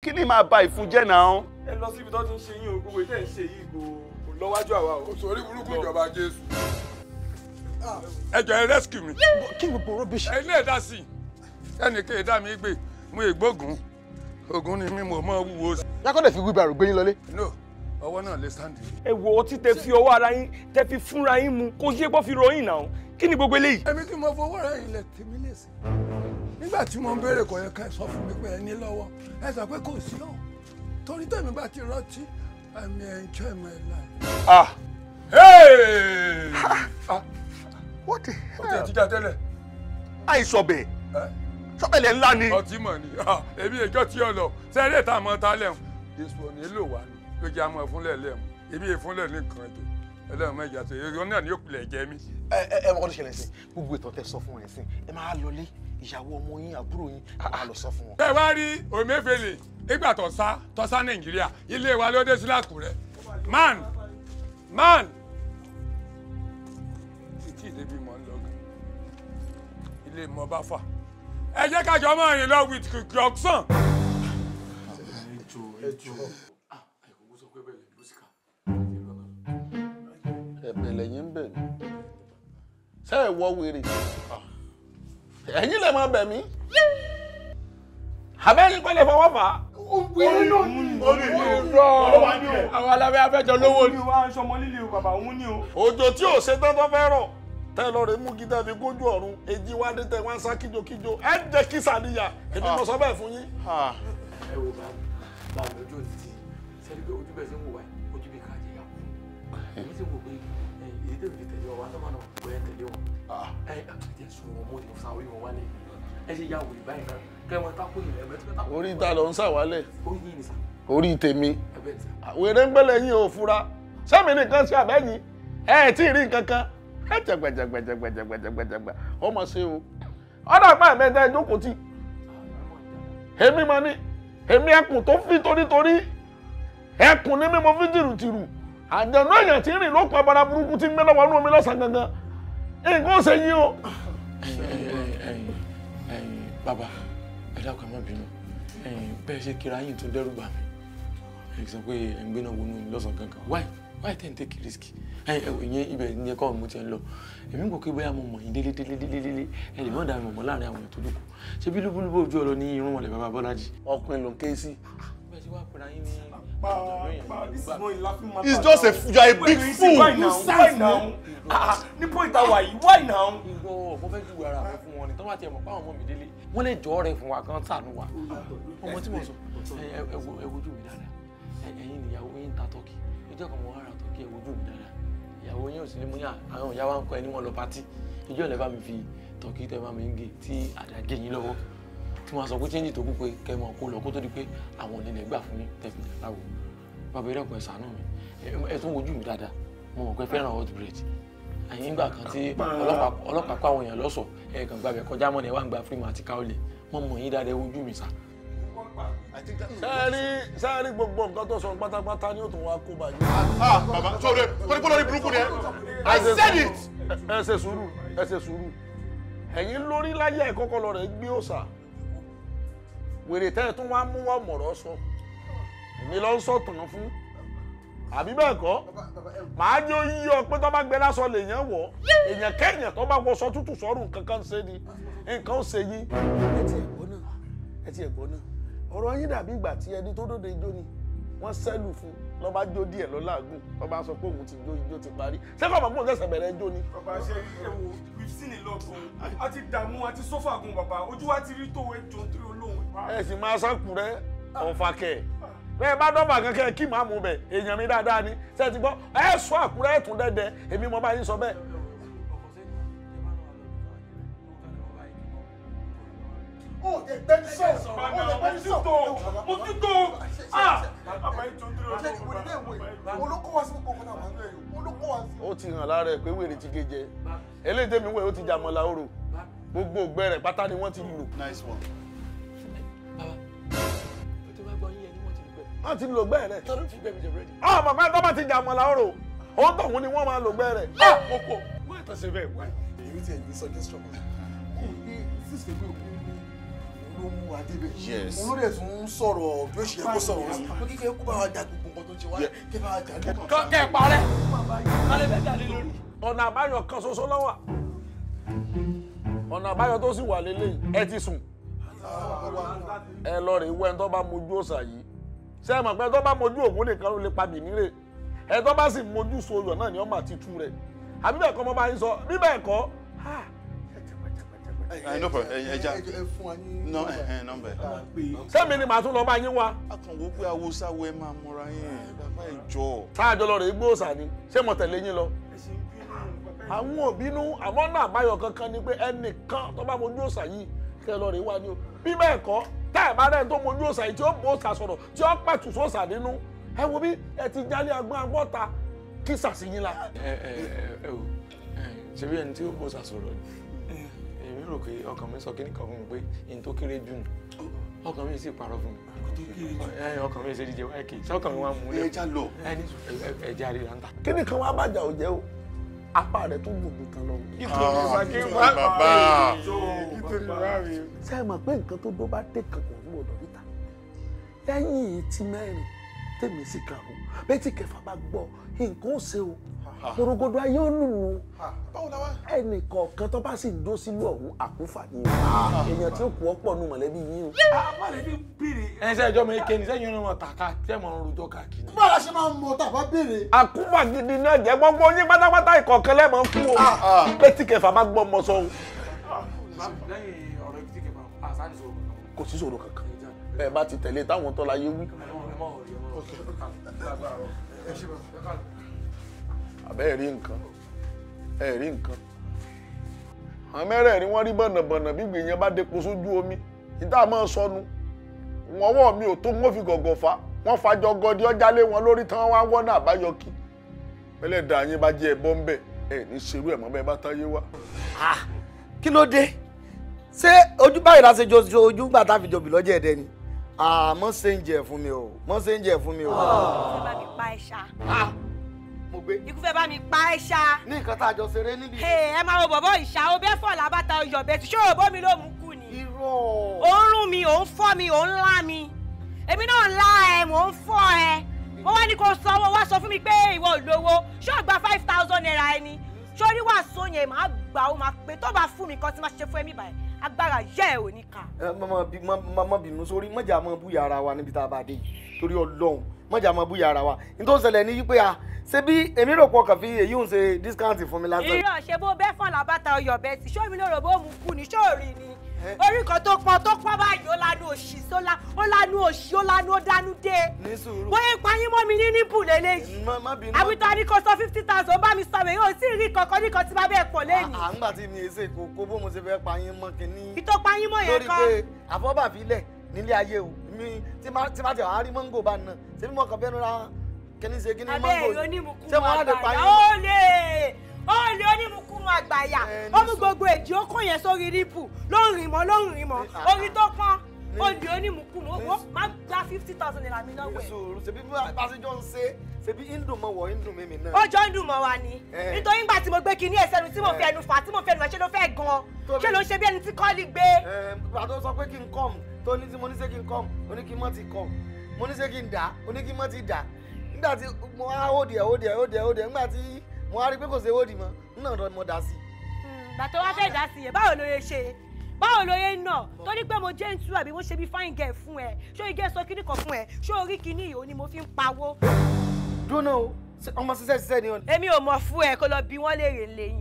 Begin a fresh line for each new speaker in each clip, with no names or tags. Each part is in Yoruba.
kí ni máa ba ìfun jẹ́ náà.
ẹ lọ síbi tó ti ń ṣe yín o gbogbo ìtẹ́ ń ṣe yìí kò kò lọ́wájú àwa o.
kò sórí burúkú ìjọba jésù. ẹ jọ ẹ rescue mi.
kí ni gbogbo rubbish.
ẹ ilé ẹ̀dá sí i ẹnì kí ẹ̀dá mi gbé mú ìgbógun ogun ni mi mò mọ́ wúwo sí.
yakọ́dẹ̀ fi wheelbarrow gbé yín lọlé.
no ọwọ́ náà lè stand.
ẹ wo ọtí tẹ fi ọwọ́ ara yín tẹ fi fúnra yín mu kó yé bọ́ fi ròyìn náà kí ni gbogbo eléyìí.
èmi tí mo fowó ra ilẹ̀ tèmi lè sí. nígbà tí mo ń béèrè kò yẹ ká ẹ sọ fún mi pé ẹ ní lọ́wọ́ ẹ sọ pé kò sí ọ̀ torí tèmi bá ti rántí I may enjoy my life.
ah
Hey! Ah,
what the
ó ti ẹ̀ jíjà tẹ́lẹ̀.
àìsọ̀bẹ̀
ẹ́
sọ́bẹ̀lẹ̀ ńlá ni.
ọtí mọ̀ ni Ah, èmi ìjọ tí ọ lọ sẹ́rẹ́ tá a mọ ta lẹ́hùn èso ò ní lò wá ní ló jẹ́ àmọ́ ìfúnlẹ̀ lẹ́hùn èmi ìfúnlẹ̀ ní nǹkan ẹ̀jẹ̀ ẹlẹ́hùn mẹ́jà tó èrò náà ni yóò pilẹ̀ jẹ mí.
ẹ ẹ ẹ mọ kọ́ tó ṣẹlẹ̀ sí gbogbo ìtàn tẹ sọ fún ẹ sí ẹ máa lọlé ìyàwó ọmọ yín àbúrò yín ẹ máa lọ sọ fún wọn.
tẹ́ wá rí Omefele nígbà tó sá tó sá Nàìjíríà ilé wa ló dé sí Àkúrẹ́ man man títí ìdẹ́bí mọ̀ ń lọ gan ilé mọ̀ bá fà ẹ jẹ́ kájọ máa rìn lọ with kìkìọ́sán.
ẹ̀bẹ̀ lẹ́yìn ń bẹ̀ mí ṣé ẹ wọ wèrè ẹ̀yin lè máa bẹ̀ mí abẹ́yìn pẹ́lẹ́ fọwọ́ fà á.
àwọn alábẹ́ afẹ́jọ lówó
òun ni wàá ń sọmọ líle o bàbá òun ni o.
òjò tí ò ṣe tán tó fẹ́ rọ̀ tẹ́ lọ rè mú gíga fi gójú ọ̀run èjì wá dé tẹ́ wá ń sá kíjokíjo ẹ jẹ́ kí sàníyà èmi mo sọ bẹ́ẹ̀ fún yín.
ẹ wo bá bá mi ojú òní tí sẹ́ni pé ojú bẹ́ẹ̀ ṣe ń wò wáyé ojú bí káàdì yà kú èmi sì ń wò pé èyí tẹ̀lé fi tẹ̀lé ọwọ́ àtọ́mọ́ náà kò yẹn tẹ̀lé wọn ẹ ẹ sùn wọn mọ́ ni mo sa orí wọn wálé ẹ ṣe ya wòlíì báyìí náà kẹ́ ẹ mọ tákù yìí ẹ bẹ́ẹ̀ tó tákù
orí ta ló ń sàwálẹ̀
orí yìí ni sà
orí tèmi
ẹ bẹ́ẹ̀ ni sà
wèrè ń gbẹ́lẹ̀ yín ò fura sẹ́mi nìkan ṣe àbẹ́yìn ẹ ẹ̀ tí ì rí nǹkan kan ẹ jẹgbẹjẹgbẹjẹgbẹjẹgbẹjẹgbẹ ọmọ ṣe o ọ̀dà pa ẹ̀mẹ́ta ẹ jókòó tì èmi máa ní èmi ẹkùn tó fi torítorí ẹkùn ní mímọ fi tìrùtìrù àjẹnú èèyàn tí ń rìn lókun abara burúkú tí ń gbé lọ́wọ́ inú omi lọ́sàn-án gangan nǹkan ó ṣe yín o.
bàbá ẹ dákun ẹ má bínú bẹ́ẹ̀ ṣe kíra yín tún dẹ́rù bà mí ẹ sọ pé ẹ ń gbéná wọnú mi lọ́sàn gangan why why ten take risk ẹ ẹ ìyẹn ibẹ̀ ìyẹn kọ́ mo ti ń lọ èmi kò kí bóyá mo mọ̀ yín délé délé délé délé ẹ lè má dà mí mọ̀ láàrin àwọn ètò olùkọ́ ṣé bí lúbúlúbú ojú ọ̀rọ̀ ní irun mọ̀lẹ́ bàbá Bọ́lájì.
ọkùnrin ló ń ké sí.
bẹ́ẹ̀ ṣe wá pẹ̀lú ayé ní
it's just a you are a big fool
why now why now ah ní point àwa yìí why now.
ìgbọ́ mo fẹ́ ju ara mi fún wọn ni tọ́wọ́ àti ẹ̀mọ̀ páwọn ọmọ mi délé wọ́n lè jọ́ rẹ̀ fún wa kan ṣàánú wa ọmọ tí mo sọ ẹ ẹ ẹ wo- ẹ wojú mi dáadáa ẹ ẹ̀yin nìyàwó yín ta tọ́kì ìjọ kan mo wá ra tọ́kì ẹ wojú mi dáadáa ìyàwó yín ò sí ní mú ní àwọn ìyá wa ń kọ ẹni wọn lọ pátí ìjọ ìlẹ̀ bá mi fi tọ́kì tẹ́ bá mi ń gé tí àdàgé yín lọ́wọ́ tí wọ́n sọ pé chẹ́ńjì tó kú pé kẹ́ ẹ mọ̀ kó lọ kó tó di pé àwọn onílẹ̀ gbà fún yín tẹ́ fi dà láwo bàbá ìrẹ́pọ̀ ẹ̀ ṣàánú mi ẹ- ẹ tún wojú mi dáadáa mo mọ̀ pé fẹ́ràn hot bread àyìn ìgbà kan tí ọlọ́pàá ọlọ́pàá kó àwọn èèyàn lọ́sọ̀ ẹ̀ kàn gbàgbẹ́ kọjá mọ́ ni ẹ wá ń gba fíìmù àti káwọ́lẹ̀ mo mọ̀ yín dáadáa ẹ wojú mi sá.
sẹ́ẹ̀rí sẹ́ẹ̀rí gbogbo nǹkan tó sọ pátápátá ni ó tún wá kó bàjẹ́.
ah baba sọ̀rọ̀ torí pé lórí burúkú ni ẹ i said it.
ẹ ṣe sùúrù ẹ ṣe sùúrù ẹ̀yin lórí láyé ẹ̀ kọ́kọ́ lọ rẹ̀ gbé òòṣà wèrè tẹ́ ẹ tún wá mú wá mọ̀rọ̀ sọ èmi lọ ń sọ tàn fún àbí bẹ́ẹ̀ kọ́ màá jẹ́ oyí ọ pé tó bá gbé lásán lèèyàn wọ̀ èèyàn kẹ́yìn tó bá wọṣọ tútù sọ́rùn kankan ṣe ni nǹkan ó ṣe yín. ẹ ti ẹ̀gbọ́n náà ẹ ti ẹ̀gbọ́n náà ọ̀rọ̀ yín dàbí ìgbà tí ẹni tó dóde ijó ni wọ́n sẹ́lù fún lọ́ bá jó díẹ̀ lọ́ làágùn lọ́ bá sọ pé òun ti jó ijó ti parí sẹ́kọ̀ọ́ mọ̀ pé òun ṣẹ̀ṣẹ̀ bẹ̀rẹ̀ ijó ni.
bàbá ṣe ẹ wo we've seen a lot gan a ti dààmú a ti sọ́fà gan bàbá ojú wa ti rí tó ẹjọ́ tó olóhùn.
ẹ sì máa sákùrẹ́ ọ̀fàkẹ́ bẹ́ẹ̀ bá dọ́fà kankan kí màá mú bẹ̀ èèyàn mi dáadáa ni ṣe ti gbọ́ ẹ sọ àkúrẹ́ ẹ̀tún dẹ́dẹ́ èmi mo bá yín sọ bẹ́ẹ̀.
ó lè gbẹ́ni sọ̀rọ̀ ó lè gbẹ́ni sọ̀rọ̀
mo ti tó ah bàbá yìí tó ń dúró
ṣe ìwé ilé ìwé olókó wá sí gbogbo náà wọn lóye olókó wá sí.
ó ti hàn lára ẹ pé wèrè ti gé jẹ eléyìí tẹ́mi wẹ̀ ó ti jàmọ̀ làórò gbogbo ògbẹ́ rẹ̀ pátá ni wọ́n ti lò
nice one.
bàbá tó bá gbọ́ yín ẹni wọ́n ti lù bẹ́ẹ̀
wọ́n ti lò gbẹ́ rẹ̀.
tọ́lú fi bẹ́ẹ̀ mi jẹ búrẹ́dì.
ọmọ kan tó bá ti jàmọ̀ làórò ó tọ̀hún ni wọ́n máa lò gbẹ́ rẹ̀.
mo kọ wọ́n ẹ̀ tọ́ sí bẹ́ẹ̀ wáyé.
èyí tí ẹ̀ ní suggestion kan kò ní sísè pé òkú ní
ló mú wa débẹ̀.
Yes.
òun ló dẹ̀ tún ń sọ̀rọ̀ bí ó ṣe yẹ kó sọ̀rọ̀ sí pé kíkẹ́ kó bá wa jà gbogbo nǹkan tó ń ṣe wá kí bá wa jà lókàn.
kẹ́ ẹ parẹ́ kálẹ̀ bẹ́ẹ̀ jalè lórí.
ọ̀nà àbáyọ kan ṣoṣo lọ́wọ́ ọ̀nà àbáyọ tó sì wà lélẹ́yìn ẹ ti sùn ẹ lọ rè wẹ́ ẹ tó bá mojú òòṣà yìí ṣé ẹ mọ̀ pé ẹ tó bá mojú ògún nìkan ló lè pa bìnírè ẹ tó bá sì mojú soyọ̀ náà ni ọmọ àti tú rẹ̀ àbí bẹ́ẹ̀ kọ́ mo bá yín sọ bí bẹ́ẹ̀ kọ́ ah,
ẹ no problem ẹ ẹ já
ẹ fún wa ní.
nọ ẹ ẹ nọmbẹ.
sẹ́mi ni màá tún lọ bá yín wá
a kàn wó pé awúsáwọ ẹ máa múra yín bàbá ẹ jọ.
sáàjọ lọ rè gbé òòṣà ni ṣé mo tẹ̀lé yín lọ. àwọn òbínú àmọ́ náà àbáyọ kankan ni pé ẹnìkan tó bá mojú òòṣà yìí kẹ́ ẹ lọ rè wá ni o bí bẹ́ẹ̀ kọ́ tá ẹ̀ bá rẹ̀ tó mojú òòṣà yìí tí ó bó òòṣà sọ̀rọ̀ tí ó pẹ̀tù sóòṣà nínú ẹ wo bí ẹ ti jálé agbọ́n agbọ́ta kí sàṣìyìn la.
ẹ ẹ ẹ ẹ o ṣe bí ẹni tí ó bó ṣàṣọrọ ni èmi rò pé ọkàn mi sọ kíní kan fún mi pé ẹni tó kéré jù nù ọkàn mi sì parọ́ fún mi ẹ ọkàn mi ṣe díje wáyé kì í ṣé ọkàn mi wá mú
ẹ
lẹ
já lọ.
ẹ ní ẹ jẹ́ àríra ń ta.
kíni kan wá bàjá ò jẹ́ o apá rẹ̀ tó gbòògùn kan lọ.
bàbá
ṣé ẹ mọ̀ pé nǹkan tó dó bá dé kan kò ní ọ̀dọ̀ níta lẹ́yìn tí mẹ́rin tèmi sì karùn bẹ́ẹ̀ tí kẹfà bá gbọ́ nǹkan ó ṣe o gbòrògbòdò ayé ó lùlù
báwo la wá.
ẹnì kọ̀ọ̀kan tó bá sì dó sílùú ọ̀hún àkúfà ni o èèyàn tí ó kù ọ́ pọ̀ nù mọ̀lẹ́bí yín o.
ẹ ṣe ẹjọ́ mi ké ni sẹ́yìn ọ̀nà tàkà tẹ́ mọ̀ ń rojọ́ káàkiri.
báwo la ṣe máa ń mọ tá a bá béèrè.
àkúfà gidi náà jẹ́ gbogbo yín pátápátá ìkọ̀ọ̀kan lẹ́mọ̀ ń kú o bẹ́ẹ̀ tí kẹfà bá gbọ́ ọmọ sọ o
lẹ́yìn ọ̀rọ̀ ibi tí kẹfà àṣà ní sọ̀rọ̀
kò sí ṣòro kankan bẹ́ẹ̀ bá ti tẹ̀lé táwọn tó láyé wí àbẹ́ rí nǹkan ẹ̀ rí nǹkan àwọn mẹ́rẹ̀ẹ̀rin wọ́n rí bọ̀nàbọ̀nà bí gbìyànjú bá depo sójú omi ìta máa sọnù wọn wọ́ mi ò tó wọ́n fi gọ̀gọ̀ fa wọ́n fàjọ gọdí ọjà lé wọn lórí tán wá wọ́n náà àbáyọ kí pẹ́lẹ́ dà yín bá jẹ́ ẹ̀bọ́ ń bẹ̀ ẹ̀ ní ṣerú ẹ̀ mọ́ bẹ́ẹ̀ bá táyé wá.
kí ló dé ṣé ojú báyìí la ṣe jọ jọ ojú gbà tá a fi jọ bì lọ́jọ́ ẹ̀dẹ́ ni àmọ́ ṣe ń jẹ fún mi o mọ́ ṣe ń jẹ fún mi o.
fẹ́ bá mi pa ẹ ṣá
mo gbé
ikú fẹ́ bá mi pa ẹ ṣá
ní nǹkan tá a jọ ṣeré níbi.
ẹ máa wo bọ̀bọ̀ ìṣá o bẹ́ẹ̀ fọ̀ lábàtà ọyọ̀ bẹ́ẹ̀ tí ṣòro bómi ló mú kú ni
irọ́
ò ń rún mi ò ń fọ́ mi ò ń lá mi èmi náà ń lá ẹ mò ń fọ́ ẹ mo wá ní kó sanwó wá sọ fún mi pé ìwọ ò lówó ṣé ò gba five thousand naira ẹni sórí wàásù yẹn máa gbà ó máa pé tó bá fún mi kan tí máa ṣe fún ẹmí báyìí agbára yẹ ẹ ò ní kà.
ẹ mọ bí mọ mọ bínú sórí mọjà mọ búyà ara wa níbi tá a bá dé yìí torí Ọlọ́run mọjà mọ búyà ara wa nítorí ṣẹlẹ̀ ní wípé a ṣe bí èmi rò pọ̀ kàn fi èyí ń ṣe discount fún mi lásán.
irọ́ ṣe bó bẹ́ẹ̀ fọ́n làbàtà ọyọ̀ bẹ́ẹ̀ tí ṣó mi lóòrò bó mu kú ni ṣó rí ni orí kan tó pọn tó pọn báyìí ó lanu òṣì sólá ó lanu òṣì ó lanu ó dánú dé
ní sùúrù
bóyá ìpayín mọ́ mi ní níbù lélẹ́yìí
má má bínú.
àbítọ́ ní kò sọ fifty thousand ó bá mi sọ èyí ò tí ì rí kankan ní kan tí bá bẹ́ẹ̀ pọ̀ lẹ́yìn
à ń gbà tí mi èsè kò kó bó mo ṣe fẹ́ pa yín mọ́ kínní.
ìtọ́ payín mọ́ yẹn
lórí
kan
pé àfọ́bàfilẹ̀ nílé ayé o mi tí má tí má tẹ̀ wá rí mọ́ngò bá nà ṣé bí mo kàn fẹ́nu ra kíní ṣe kíní
abẹ́
mọ́ngò
èrò onímùkúmu
ṣé mo wá lè pa
àgbàyà
yín
ó
mọ́.
lè ó lè onímùkúmu àgbàyà
Ẹ, ní
ó mú
sùúrù.
gbogbo èjì ó kó yẹn sórí rípù ló ń rìn mọ́ ló ń rìn mọ́
Ní- à-
orí tó pọ́n
ní-
ó lè onímùkúmu ó
ní-
wọ́n má gba fifty thousand naira mi lọ́wọ́ ẹ̀.
sùúrù ṣebí bí bá ṣe jọ ń ṣe ṣebí indùn mọ̀ wọ̀ indùn mímì náà.
ó jọ ń dùn mọ́ wa ni
Ẹ.
nítorí ńgbà tí mo gbé kinní ẹsẹ̀ nu tí mo fi
Ẹ.
ẹnu fà tí mo fi ẹnu ẹ̀ ṣe ló fẹ́ gan
Tóbi.
ṣé ló ń ṣe bí ẹni tí kọ́lí gbé.
ẹ pàtó sọ pé kí n kọ́m tó ní tí mo ní ṣe kí n kọ́m ó ní kí n mọ̀ ti kọ́m mo ní ṣe kí n dà ó ní kí n mọ̀ ti dà nígbà tí mo wá ó dìẹ̀ ó dìẹ̀ ó dìẹ̀ ó dìẹ̀ nígbà tí mo wá rí pé kò ṣe ó dì mọ́ nínú ọ̀dọ̀ mo dà sí i.
gbàtọ́ wá fẹ́ dá sí yẹn báwo ló yẹ ṣe báwo ló yẹ nà torí pé mo jẹ́ ń tú àbí mo ṣe bí fine girl fún ẹ ṣó igi ẹ sọ kíní kan fún ẹ ṣó orí kíní yìí ó ni mo fi ń pawó.
dúró náà o ṣé ọmọ ṣiṣẹ́ ṣiṣẹ́ ni o
èmi ò mọ̀ fún ẹ kó lọ bí wọ́n léèrè lẹ́yìn.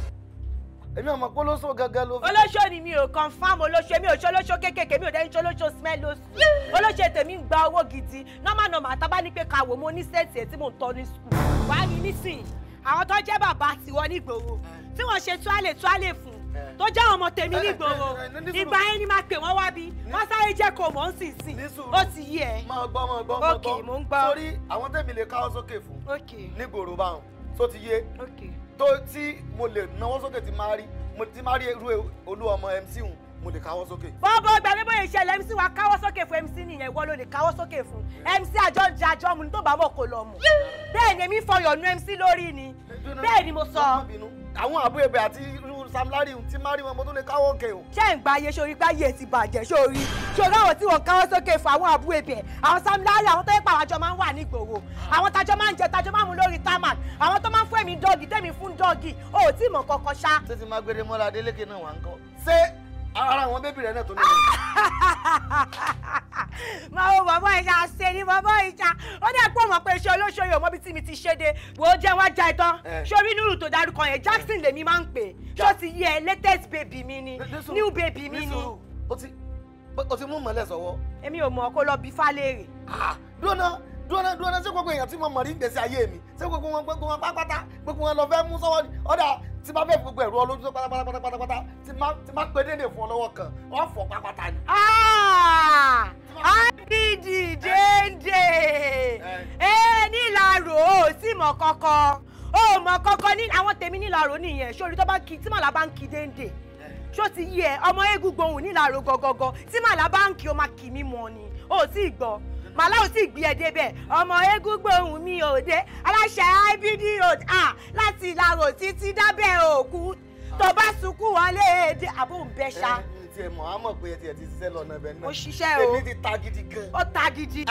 èmi ọmọ kólóso gangan ló fi.
olóṣó ni mi ò confam olóṣó mi ò ṣe olóṣó kéékèèké mi ò dẹ́ni ṣe olóṣó smell lóṣù olóṣó tèmi ń gba owó gidi normal normal tá a bá ní pé ká wò mo ní sẹ́ẹ̀tì ẹ̀ tí mò ń tọ́ ní skul wàá rí nísìnyí àwọn tó jẹ́ bàbá tiwọn nígboro tí wọ́n ṣe tuálè tuálè fún tó jẹ́ àwọn ọmọ tèmi nígboro
ẹ, ẹ, ẹ, ní sùúrù.
ìgbà yẹn ni máa pè wọ́n wá bí wọ́n sáré jẹ́ kó mọ̀ ń sìn sìn
Ní sùúrù.
ó ti yí ẹ.
máa gbọ́ máa gbọ́ máa
Ok,
gbọ́
mò ń gbọ́.
sórí àwọn tẹ̀mí lè káwọ́ sókè fún
ok
nígboro báwọn tó ti yé
ok
tó tí mo lè náwó sókè tí máa rí mo ti máa rí irú olú ọmọ mc hùn mo lè káwọ́ sókè.
bọ́ọ̀bọ́ gbàgbé bóyá ìṣẹ̀lẹ̀ mc wa káwọ́ sókè fún mc nìyẹn ìwọ ló lè káwọ́ sókè fún mc àjọ ń jẹ àjọ mu ní tó bá mọ̀ kó lọ mọ̀ bẹ́ẹ̀ ni èmi fọyọ̀ nu mc lórí ni bẹ́ẹ̀ ni mo sọ
má bínú àwọn àbúrò ẹbẹ àti irú Sam Larry tí má rí wọn mo tún lè káwọ́ òkè o.
ṣé ń gba ayé sórí pé ayé ti bàjẹ́ sórí sórí àwọn tí wọ́n káwọ́ sókè fún àwọn àbúrò ẹ̀bẹ̀ àwọn Sam Larry àwọn tó yẹ pa àwọn àjọ máa ń wà nígboro àwọn tájọ máa ń jẹ tájọ máa ń mu lórí tarmac àwọn tó máa ń fún èmi dọ́ọ̀gì tẹ́mi fún dọ́ọ̀gì o ò tí ì mọ̀ kankan ṣá.
ṣé ti máa gbére mọ́lá Adélékè náà wà ń kọ́ ṣé ara àwọn bébì rẹ̀ náà tó ní.
máa wo bàbá ìjà ṣe ni bàbá ìjà ó dẹ́ pọ̀ mọ̀ pé iṣẹ́ olóṣòyè ọmọ bíi tí mi ti ṣe dé wò ó jẹ́ wá já ẹ tán
Eh.
sórí nírù tó dárúkọ yẹn Jackson lèmi máa ń pè ṣó ti yẹ latest baby mi ni
Nísùúrù,
new baby mi ni
nísùúrù, o ti o ti mú mọ́lẹ̀ sọ́wọ́.
èmi ò mọ̀ kó lọ bí fálẹ́rì.
dúró náà dúró náà dúró náà ṣé gbogbo èèyàn tí mo mọ̀ rí gbèsè ayé mi ṣé gbogbo wọn gbogbo wọn pátápátá gbogbo wọn lọ fẹ́ mú sọ́wọ́ ni ọ̀dà tí bá fẹ́ fi gbogbo ẹ̀rú ọlójú tó pátápátá pátápátá tí má tí má pé dédé fún ọ lọ́wọ́ kan wọ́n fọ́ pátápátá ni.
ábídì déndé ẹ nílàró ò sì mọ̀ kankan ó mọ̀ kankan ní àwọn tèmi nílàró nìyẹn sórí tó bá kí tí màlá bá ń kí déndé ṣó ti yí ẹ ọmọ eégún gbohùn nílàró gọgọgọ tí màlá bá ń kí o máa kì mí mọ ni ó sì gbọ́ màlá ò sì gbé ẹ débẹ̀ ọmọ eégún gbohùn mi ò dé aláṣẹ ibd road ah láti ìlàró títí dábẹ́ òkú tó bá sunkún wọlé èdè àbò ń bẹ ṣá
ẹ ẹ tiẹ̀ mọ̀ á mọ̀ pé ẹ tiẹ̀ ti ṣiṣẹ́ lọ́nà ibẹ̀ náà.
Ó ṣiṣẹ́ o.
èmi ti ta gidi gan.
ó ta gidi.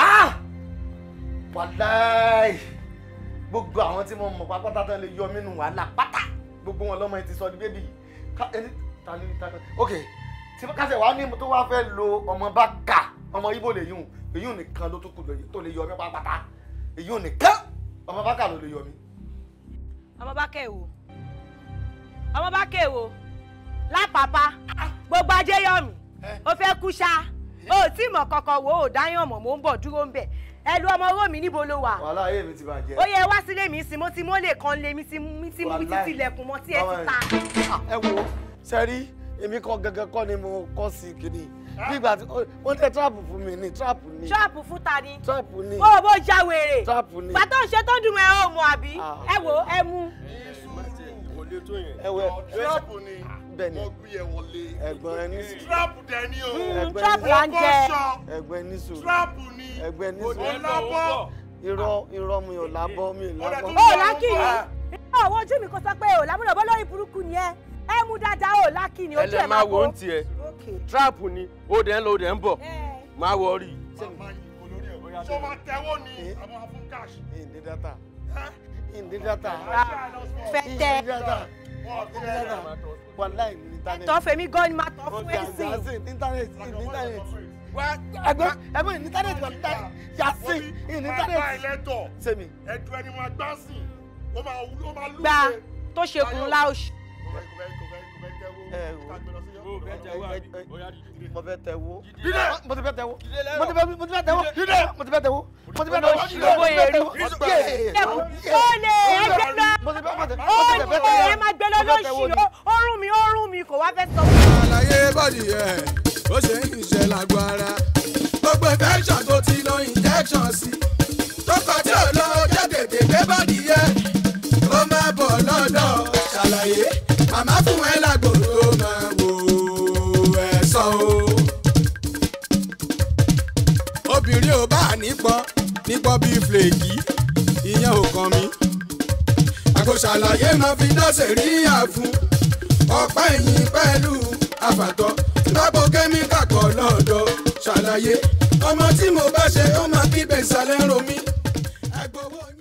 wàláì gbogbo àwọn tí mo mọ̀ pápátá tán lè yọ mí nù wàhálà pátá gbogbo wọn lọ́mọ yẹn ti sọ di bébì ká ẹni ta ni ta ni ok tí kásẹ̀ wàá ní tó wàá fẹ́ lo ọmọ bá kà ọmọ ibo lè yùn èyí ò nìkan ló tún kù lóye tó lè yọ mí pápátá èyí ò nìkan ọmọ bá kà ló lè yọ mí.
ọmọ bá kẹ́ wo ọmọ bá kẹ́ wo lápapá gbogbo ajé yọ mí o fẹ́ kú ṣá o ò tí mọ̀ kankan wo ò dáyàn mọ̀ mò ń bọ̀ dúró ń bẹ̀ ẹ lu ọmọ owó mi níbo ló wà
wàhálà ayé mi ti bàjẹ́.
ó yẹ wá sílé mi sí mo ti mọ́lẹ̀ kan lé mi ti mi ti mi ti
Wàláì.
tilẹ̀kùn mọ́ tí ẹ ti ta.
ẹ wo sẹ́rí èmi kọ́ gẹ́gẹ́ kọ́ ni mo kọ́ sí kìíní nígbà tí wọ́n tẹ tíráàpù fún mi ní tíráàpù ní
ṣọ́ọ̀pù fún ta ni
tíráàpù ní
ó bó já wèrè
tíráàpù ní.
pàtó ṣe tó dùn ẹ ó mọ àbí ẹ wò ẹ mú.
kò lè tó yẹn.
ẹwẹ
tíráàpù ni
bẹ́ẹ̀ni
wọ́n gbé ẹ wọlé.
ẹ̀gbọ́n ẹni sùn
tíráàpù dẹ̀ ni o.
ẹ̀gbọ́n
trap là ń jẹ.
ẹ̀gbọ́n ẹni sùn
tíráàpù ni.
ẹ̀gbọ́n ẹni
kò
sùn
ní lábọ́.
irọ́ irọ́ mi ò lábọ́ mi ò lábọ́.
ó lákìní ọwọ́ ojú mi kò sọ pé ò lámúlò bó lórí burúkú ni ẹ ẹ mú dáadáa ò lákìní ojú ẹ
ẹlẹ
máa
máa wò
bó.
ó ń tiẹ̀ tíráàpù ni ó dẹ̀ ń lọ ó dẹ̀ ń bọ̀ máa wọ rí i.
sọ ma tẹ́wọ́ ni àwọn afún cash.
ìdí dátà ìdí dátà
fẹ́tẹ́
ìdí dátà ìdí dátà wàláì ní íńtánẹ́ẹ̀tì.
tọ́ fèmí gan ni máa tọ́ fún
Ọjà
ẹ̀sìn.
Yasin íńtánẹ́ẹ̀tì ìní íńtánẹ́ẹ̀tì. Ẹgbẹ́ ẹgbẹ́ ìní íńtánẹ́ẹ̀tì wà níta Yasin ìní
Bàbá
íńtánẹ́ẹ̀tì.
ẹlẹ́tọ̀.
Sẹ́mi.
Ẹ̀dùn ẹni máa gbá sí i. Ó máa wú ó máa lù
gba tó ṣe kùn láòṣì.
Ẹ wò mo fẹ́ tẹ wo.
Dídé.
Mo ti fẹ́ tẹ wo. Mo ti fẹ́ mo ti fẹ́ tẹ wo.
Dídé.
Mo ti fẹ́ tẹ wo. Mo ti fẹ́ tẹ wo.
Olóṣì owó èrú. ó lè ẹgbẹ́ lọ
Mo ti fẹ́ mo ti
ó
mo ti fẹ́ tẹ
lè
wo.
ẹ máa gbé lọ
Mo fẹ́ tẹ wo
lóṣì
ni.
ó rún mi ó rún mi kò wá fẹ́ sọ.
àlàyé bọ́dì ẹ̀ ó ṣe ń ṣiṣẹ́ lágbo ara gbogbo infection tó ti lo injection sí tọkọ tí ò lọ jẹ́ tètè gbé bọ́dì ẹ̀ ó máa bọ̀ lọ́dọ̀ ṣàlàyé màmá fún ẹ lágbo tó máa wò ẹ̀ sọ o. obìnrin ò bá nípọn nípọn bíi flèkì ìyẹn ò kàn mí àgbo ṣàlàyé máa fi dọ́sẹ̀ rí àfún ọ̀pá ẹ̀yìn pẹ̀lú àfàtọ́ lágbo kẹ́míkà kan lọ́dọ̀ ṣàlàyé ọmọ tí mo bá ṣe ó máa kígbe ìsàlẹ̀ ń ro mí. ẹgbẹ́ owó yín.